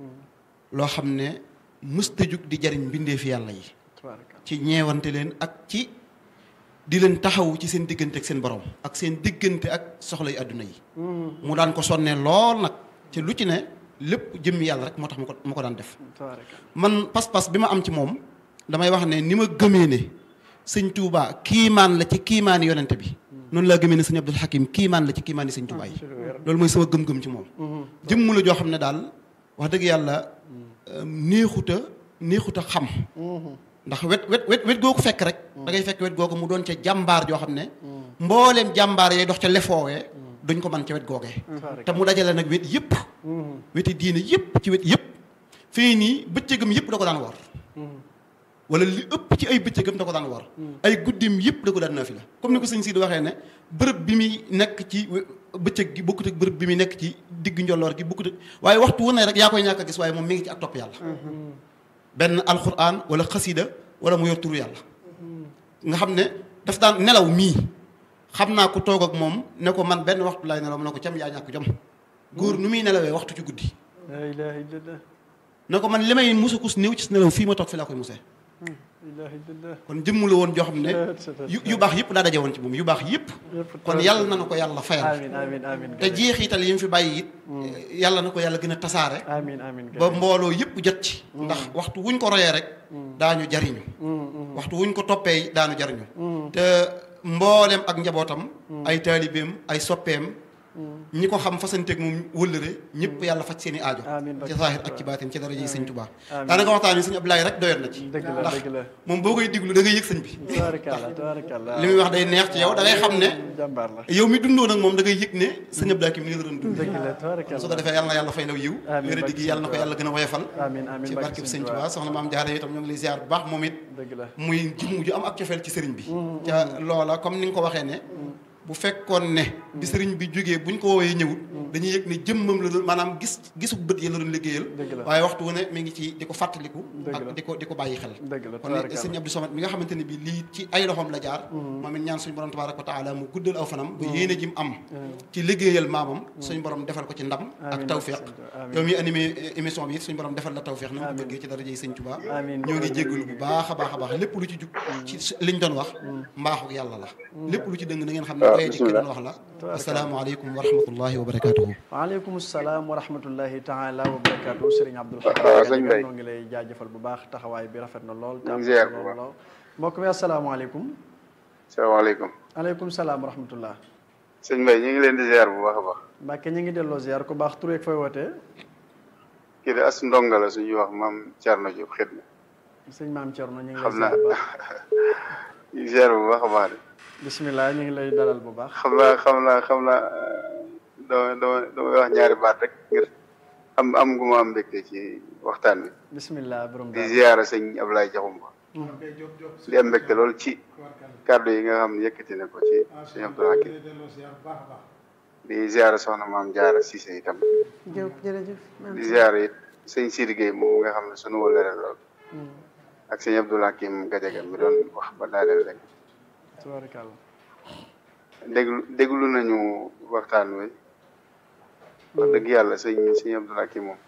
loo xam ne mësta jug di jariñ mbindeef yàlla yi tabaarakàlla ci ñeewante leen ak ci di leen taxaw ci seen diggante ak seen borom ak seen diggante ak soxla yu àdduna yi mu daan ko sonnee lool nag ci lu ci ne lépp jëmmi yàlla rek moo tax mu ko mu ko daan def tabaarakàlla man pas-pas bi ma am ci moom damay wax ne ni ma gëmee ne sëñ Touba kiimaan la ci kiimaani yonente bi noonu laa gëmee ne sëñ Abdul Hakim kiimaan la ci kiimaani sëñ Touba yi loolu mooy sama gëm-gëm ci moom jëmm la joo xam ne daal wax dëgg yàlla neexuta neexuta xam ndax wet wet wet wet googu fekk rek da ngay fekk wet googu mu doon ca jàmbaar joo xam ne mbooleem jàmbaar yay dox ca lefoowee duñ ko mën ca wet googee te mu dajale nag wet yëpp weti diine yëpp ci wet yëpp fii nii bëccëgam yëpp da ko daan war wala li ëpp ci ay bëccëgam da ko daan war ay guddim yëpp da ko daan naafila comme ni ko sëñ si di waxee ne bërëb bi muy nekk ci bëccëg gi bokkut ak bërëb bi muy nekk ci digg njolloor gi bokkut ak waaye waxtu wu ne rek yaa koy ñàkk a gis waaye moom mi ngi ci ak topp yàlla benn alxuraan wala xasida wala mu yor turu yàlla nga xam ne daf daan nelaw mii xam naa ko toog ak moom ne ko man benn waxtu laay nelaw mu ne ko cam yaa ñàkk jom góor nu muy nelawee waxtu ci guddi la ilaha illallah ne ko man li may musakus néew ci nelaw fii ma toog fi laa koy musee la ilaha illallah kon jëmm la woon joo xam ne yu yu baax yëpp daa daje woon ci moom yu baax yëpp kon yàlla na na ko yàlla fayal amin amin amin te jeexital yi mu fi bàyyi it yàlla na ko yàlla gën a tasaare amin amin ba mbooloo yëpp jot ci ndax waxtu wuñ ko royee rek daañu jariñu waxtu wuñ ko toppee daanu jariñu te mboolem ak njabootam ay taalibeem ay soppeem ñi ko xam fasanteeg moom wëllëre ñëpp yàlla faj seen i aajo Amiin ci zaahir ak ci baatin ci daraja yi sëñ Tuubaa Amiin. daanaka waxtaan yi sëñ Abdoulaye rek doyoon na ci dëgg la ndax dëgg la moom boo koy diglu da ngay yëg sëñ bi tabaarakàlla tabaarakàlla li muy wax day neex ci yow da ngay xam ne jàmbaar la yow mi dundoo nag moom da ngay yëg ne sëñ Abdoulaye ki mi ngi la doon dund dëgg la tabaarakàlla su ko defee yàlla na yàlla fay law yiw Amiin, wéra diggi yàlla na ko yàlla gën a woyofal amin amin ci barkeb sëñ Tuubaa soxna maam Jaara itam ñoo ngi lay ziar bu baax moom it dëgg la muy jëmm ju am ak cofeel ci sëriñ bi ca loola comme ni nga ko waxee ne bu fekkoon ne bi sëriñ bi jógee buñ ko woowee ñëwut dañuy yëg ne jëmmam la doon maanaam gis gisu bët yi la doon liggéeyal Dëgg la. waaye waxtu wu ne mi ngi ci di ko fàttaliku Dëgg la. ak di ko di ko bàyyi xel dëgg la kon tabaarakàlla sëñ Abdou Samad mi nga xamante ne bi lii ci ay loxoom la jaar moom it ñaan suñu borom tabaaraka wa taala mu guddal aw fanam ba yéene ji mu am ci liggéeyal maamam suñu borom defal ko ci ndam ak Amiin, tawféex amiin. yow mi animé émission bi it suñu borom defal la tawféex na nga ko Amiin. bëggee ci daraja yi sëñ Tuubaa Amiin. ñoo ngi jéggalu bu baax a baax a baax lépp lu ci jug ci su- liñ doon wax mbaaxu yàlla la lépp lu ci dëng na ngeen xam ne waaw, doye di ki bismillah. doon wax la asalaamaaleykum wa rahmatullahi wa barakaatuhu waaleykum salaam wa rahmatullahi taala wa barakaatu Serigne Abdoul waaw, Khadir sëñ Mbaye. noo ngi lay jaajëfal bu baax taxawaay bi rafet na lool te ñu am ngi ziar solo bu baax. lool mbokk mi asalaamaaleykum salaamaaleykum aleykum salaam wa rahmatullah sëñ Mbaye ñu ngi leen di ziar bu baax a baax Mbàkke ñu ngi delloo ziar ku baax tur yeeg fooy wootee kii de as ndonga la suñuy wax maam Thierno Diop xit na sëñ maam Thierno ñu ngi lay xam naa ziar bu baax ñu ngi ziar bu baax a baax de bisimilah ñu ngi lay dalal bu baax xam naa xam naa xam naa dama dama damay wax ñaari baat rek ngir am am gu ma am mbégte ci waxtaan bi bisimilah borom di daal ziara sëñ Ablaye Diakhoumpa di am mbégte lool ci kàddu yi nga xam ne yëkkati na ko ci sëñ Abdou Hakim di ziara soxna maam Jaara Cissé itam jërëjëf di ziara it sëñ Sidi Gueye moom nga xam ne sunu wëllëre lool ak sëñ Abdou Hakim Gadiaga mi doon wax ba daaneel rek tabarakallah déglu déglu nañu waxtaan wi wax dëgg yàlla sëñ sëñ Abdou Hakim moom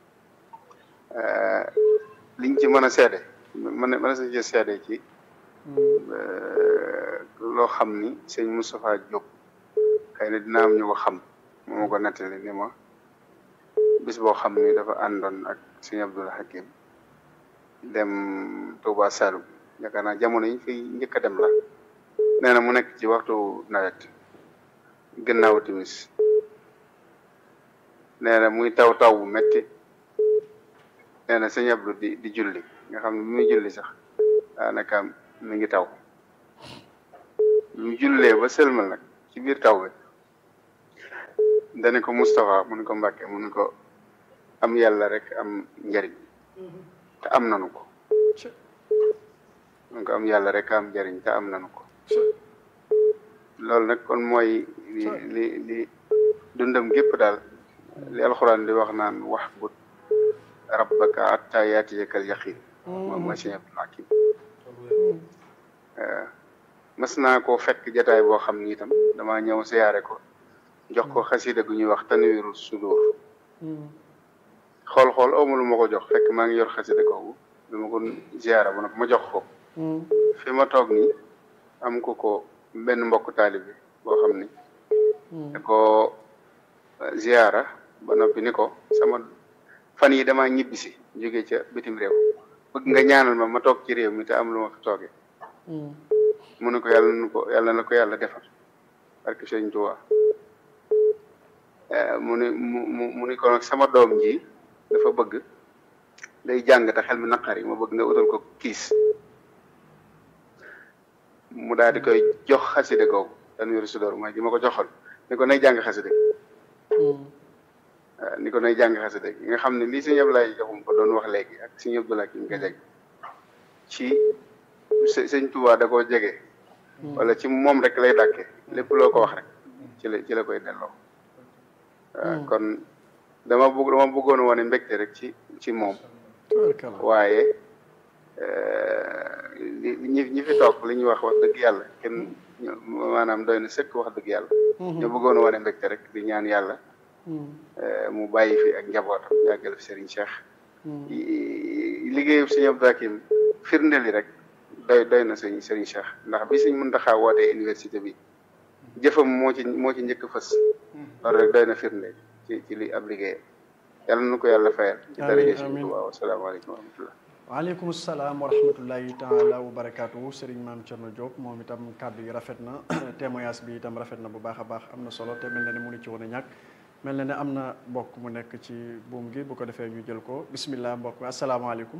eh, liñ ci mën a seede mën a mën a sa ci seede ci eh, loo xam ni sëñ Moustapha Diop xëy na dina am ñu ko xam moo ma ko nettali ni ma bis boo xam ni dafa àndoon ak sëñ Abdou Hakim dem Touba Saloum yaakaar naa jamono yi fi njëkk a dem la nee na mu nekk ci waxtu nawet gannaaw timis nee na muy taw taw bu metti nee na sëñ Abdou di di julli nga xam ne bi muy julli sax daanaka mi ngi taw ñu jullee ba sëlmal nag ci biir taw bi dane ko Moustapha mu ne ko Mbàkke mu ne ko am yàlla rek am njariñ te am nanu ko mu ne ko am yàlla rek am njariñ te am nanu ko loolu nag kon mooy li li li dundam gépp daal li alxuraan di wax naan wax but rabbaka hatta yaatiyakal yaqin moom mooy Sëñ Abdul Hakim mas naa koo fekk jataay boo xam ni itam damaa ñëw siyaare ko jox ko xasida gu ñuy wax tanwiiru sudur xool xool awma lu ma ko jox fekk maa ngi yor xasida googu bi ma ko siyaare ba nag ma jox ko fi ma toog nii am ko ko benn mbokk taalibi boo xam ni da ko ziyaara ba noppi ni ko sama fan yi damaa ñibbisi jóge ca bitim réew bëgg nga ñaanal ma ma toog ci réew mi te am lu ma fi toogee mu ne ko yàlla na ko yàlla na ko yàlla defal barke Sëñ Tuubaa mu ni mu mu mu ni ko nag sama doom ji dafa bëgg day jàng te xel mi naqari ma bëgg nga utal ko kiis mu daal di koy jox xaside googu tanwiiru sudur mooy di ma ko joxal ni ko nay jàng xaside ni ko nay jàng xaside gi nga xam ne lii sëñ Ablaye joxum ko doon wax léegi ak sëñ Abdoulaye ki nga jeg ci sëñ Tuubaa da koo jege wala ci moom rek lay dàkke lépp loo ko wax rek ci la ci la koy delloo waaw kon dama bëgg dama bëggoon wane mbégte rek ci ci moom waaye li ñi ñi fi toog li ñuy wax wax dëgg yàlla kenn maanaam doy na sëkk wax dëgg yàlla ñu bëggoon wane mbégte rek di ñaan yàlla mu bàyyi fi ak njabootam yàggal fi Serigne Cheikh liggéeyu Serigne Abdou Hakim firndeli rek doy doy na sëñ Serigne Cheikh ndax bi Serigne Mountakha wootee université bi jëfam moo ci moo ci njëkk fës loolu rek doy na firnde ci ci li ab liggéeyam yàlla na ko yàlla fayal ci daraja Serigne Touba wasalaamaaleykum wa rahmatullah waaleykum salaam wa rahmatullahi taala wa barakaatu Serigne Maam Thierno Diop moom itam kàddu yi rafet na témoignage bi itam rafet na bu baax a baax am na solo te mel na ne mënu ci woon a ñàkk mel na ne am na mbokk mu nekk ci buum gi bu ko defee ñu jël ko bismillah mbokk mi asalaamaaleykum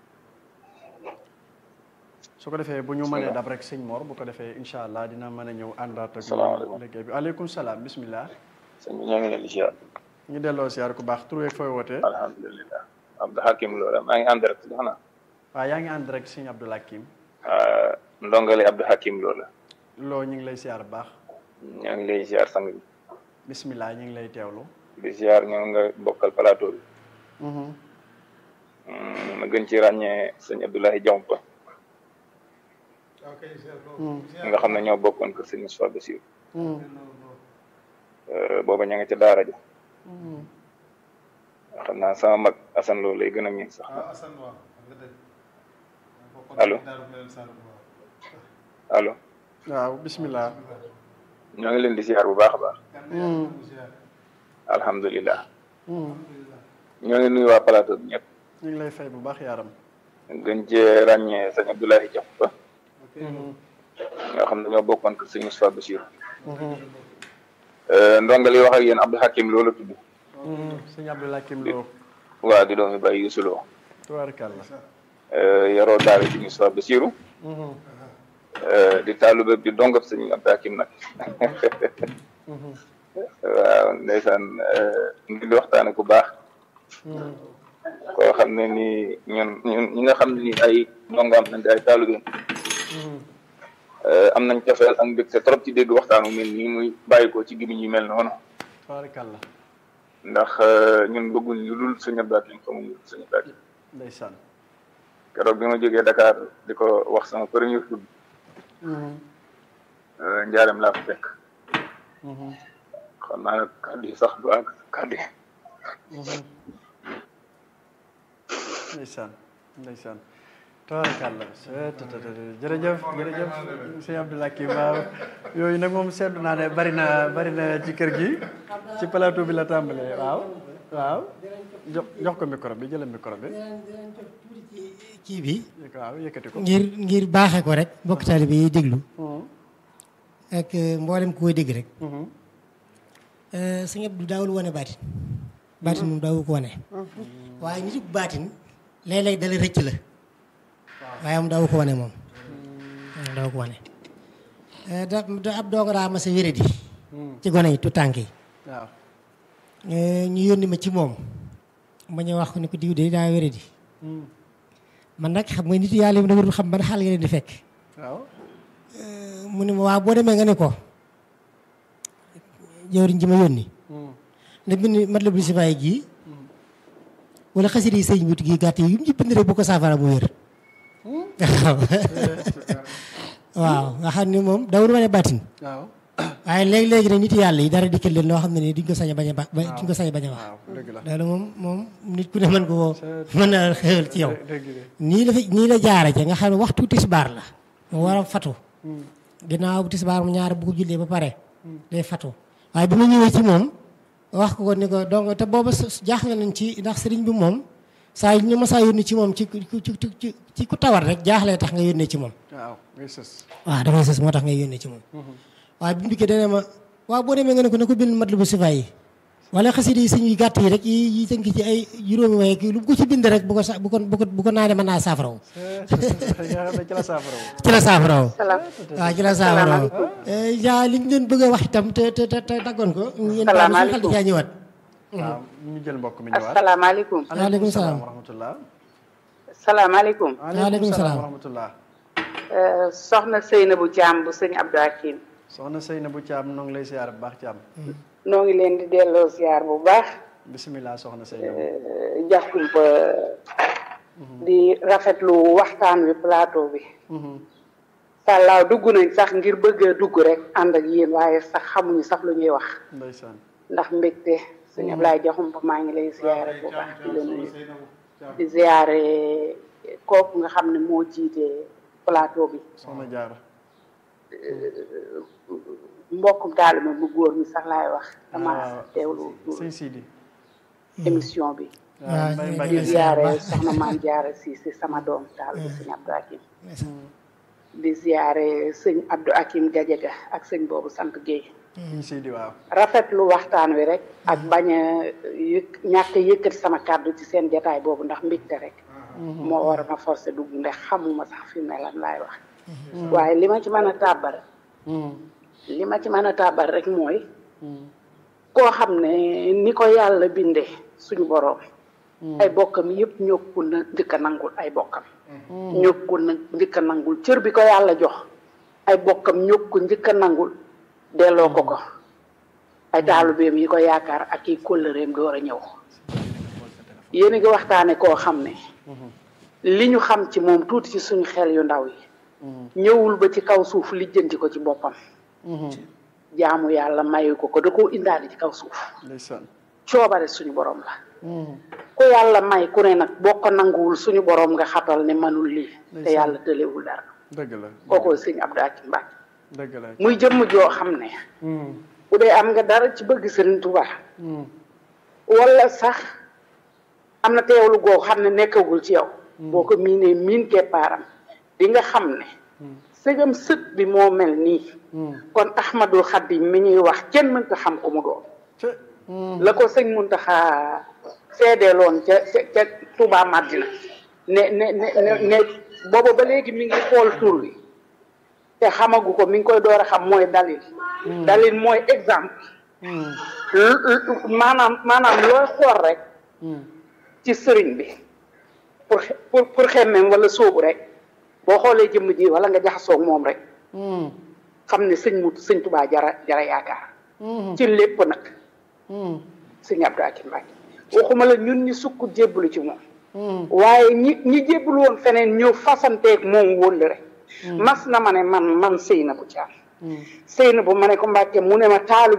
su ko defee bu ñu mënee dab rek sëñ Mor bu ko defee incha allah dina mën a ñëw àndaat ak liggéey bi aleykum salaam bismillah sëñ bi ñoo ngi leen di ziar ñu delloo ziar ku baax tur weeg fooy wootee alhamdulilah Abdou Hakim Lo maa ngi ànd rek si xanaa waaw yaa ngi ànd rek sëñ Abdou Hakim ndongale Abdou Hakim Lo la loo ñu ngi lay ziar bu baax ñoo ngi lay ziar sang bi bismillah ñu ngi lay teewlu di ziar ñoo nga bokkal plateau bi ma gën ci ràññee sëñ Abdoulaye Diompa nga xam ne ñoo bokkoon kër sëñ Moussa Bassirou booba ña nga ca daara ja xam naa sama mag Assane Lo lay gën a miin sax allo allo waaw bismillah ñoo ngi leen di ziar bu baax a baax alhamdulilah ñoo ngi nuyu waa plateau bi ñëpp ñu ngi lay fay bu baax yaaram gën cee ràññee sëñ Abdoulaye Diompa nga xam ne ñoo bokkoon kër sëñ Moussa Bassirou ndonga li wax ak yéen Abdou Hakim Lo la tudd sëñ Abdou Hakim Lo waaw di doomi Baye Youssou Lo tubaarkàlla yaroo daara ci Moussa Bassirou di taalube di dongab sëñ Abdou Hakim nag waaw ndeysaan ngi di waxtaane ku baax koo xam ne ni ñun ñun ñi nga xam ne ni ay dongaam nañ ay taalubeem am nañ cofeel ak mbégte trop ci dégg waxtaanu mel nii muy bàyyi ko ci gimiñ yu mel noonu tubaarkàlla ndax ñun bëgguñ lu dul sëñ Abdou Hakim xamuñ lu dul sëñ Abdou Hakim ndeysaan keroog bi ma jógee Dakar di ko wax sama premier tudd njaareem laa ko fekk xam naa nag kàddu yi sax du àgg kàddu yi ndeysaan ndeysaan tabaarkàlla jërëjëf jërëjëf sëñ Abdou Hakim waaw yooyu nag moom seetlu naa ne bari na bari na ci kër gi ci plateau bi la tàmbalee waaw waaw jox jox ko micro bi jëlal micro bi kii bi waaw yëkkati ko ngir ngir baaxee ko rek mbokk taalibe yi déglu ak mboolem ku koy dégg rek sëñ Abdou daawul wane baatin baatin moom daawu ko wane waaye nitu baatin léeg-léeg dala rëcc la waaye moom daawu ko wane moom waaw daawu ko wane da da ab dong daa ma sa wéradi ci gone yi tu tànk yi waaw ñu yónni ma ci moom ma ñëw wax ko ni ko diw de daa wéradi man nag xam nga nit yàlla yi dama dul xam ban xaal nga leen di fekk waaw mu ne ma waaw boo demee nga ne ko jawriñ ji ma yónni na bind mat la bu si bàyyi gii wala xasida yi sëñ bi gi gàtt yi yu mu ci bind rek bu ko saafara mu wér waaw waaw nga xam ne moom dawul wane bàttin waaw waaye léegi-léegi nag nit yàlla yi dara dikkal leen loo xam ne nii duñ ko sañ a bañ a ba duñ ko sañ a bañ a wax waaw dëgg la loolu moom moom nit ku ne mën ko woo mën na xewal ci yow dëgg de nii la fi nii la jaare ca nga xam ne waxtu tisbaar la mu war a fatu ginnaaw bu tisbaar mu ñaar bu ko jullee ba pare day fatu waaye bi ma ñëwee ci moom wax ko ko ni ko donc te booba s- jaaxle nañ ci ndax sëriñ bi moom saa yu ñu ma saa yónni ci moom ci ci ci ci ci ku tawat rek jaaxlee tax nga yónnee ci moom waaw ngay sës waaw dafay sës moo tax ngay yónnee ci moom waaye bi mu dikkee dana ma waaw boo demee nga ne ko na ko bind mat lu bu sifa yi wala xasida yi sëñ yi gàtt yi rek yi yi tënk ci ay juróomi waaye kii lu ko ci bind rek bu ko sa bu ko bu ko bu ko naanee mën naa saafaraw nga xam ne ci la saafara wu ci la saafaraw salaam waaw ci la saafaraw yaa li ñu doon bëgg a wax itam te te te te daggoon ko yéen daal suñu xel di caa ñëwaat waaw ñu jël mbokk mi ñëwaat asalaamaaleykum waaleykum salaam wa rahmatullah salaamaaleykum Waaleykum salaam. wa rahmatullah Euh, soxna Seynabou Thiam bu sëñ Abdou Hakim soxna Seynabou Thiam noo ngi lay siyaar bu baax Thiam noo ngi leen di delloo ziar bu baax bisimilah soxna Seynabou euh, jaxkumpa di rafetlu waxtaan wi plateau bi sàllaaw dugg nañ sax ngir bëgg a dugg rek ànd ak yéen waaye sax xamuñu sax lu ñuy wax ndeysaan ndax mbégte sëñ Ablaye jaxumpa maa ngi lay ziare bu baax di la nuyu di ziare kooku nga xam ne moo jiite plateau bi soxna Jaara mbokkum taalibe bu góor mi sax laay wax dama waaw. teewlu sëñ Sidi émission bi waaw mbay ñu mbay di ngi ziare baax. soxna maam jaara si si sama doom taalibe sëñ Abdou Hakim di ziare sëñ Abdou Hakim Gajaga ak sëñ boobu sant Guèye sëñ Sidi waaw rafetlu waxtaan wi rek ak bañ a yëkk ñàkk a yëkkati sama kàddu ci seen jataay boobu ndax mbégte rek moo war a ma forcé dugg ndax xamuma sax fi mu ne lan laay wax waaye li ma ci mën a tàbbal li ma ci mën a tàbbal rek mooy koo xam ne ni ko yàlla bindee suñu boroom ay bokkam yëpp ñokkul na njëkk a nangul ay bokkam ñokkul na njëkk a nangul cër bi ko yàlla jox ay bokkam ñokku njëkk a nangul delloo ko ko ay taalubeem yi ko yaakaar ak i kóllëreem door a ñëw yéen a ngi waxtaane koo xam ne li ñu xam ci moom tuuti ci suñu xel yu ndaw yi ñëwul ba ci kaw suuf lijjanti ko ci boppam jaamu yàlla mayu ko ko da koo indaale ci kaw suuf ndeysaan coobare suñu borom la ku yàlla may ku ne nag boo ko nanguwul suñu borom nga xatal ne manul lii te yàlla tëlewul dara dëgg la kookoo sëñ Abdou Hakim Mbacke dëgg la muy jëmm joo xam ne bu dee am nga dara ci bëgg Sëriñ Tuubaa wala sax am na teewlu goo xam ne nekkagul ci yow boo ko miinee miin keppaaram di nga xam ne sëgam sët bi moo mel nii kon Ahmadul Xadim mi ñuy wax kenn mënta xam ko mu doon ca la ko sëñ Muntaxa seedeeloon ca ca ca Touba Madina ne ne ne ne ne booba ba léegi mi ngi xool tur wi te xamagu ko mi ngi koy door a xam mooy dalil dalil mooy exemple lu- lu- maanaam maanaam looy xool rek ci sëriñ bi pour xe- pour pour xemmeem wala sóobu rek boo xoolee jëmm ji wala nga jaxasoog moom rek xam ne sëñ mu sëñ Touba jara jara yaakaar ci lépp nag sëñ Abdou Hakim Mbacke waxuma la ñun ñi sukk jébbalu ci moom waaye ñi ñi jébbalu woon feneen ñëw fasanteeg moom wóll rek mas na ma ne man man sëy na bu caam sëy na bu ma ne ko Mbacke mu ne ma taalu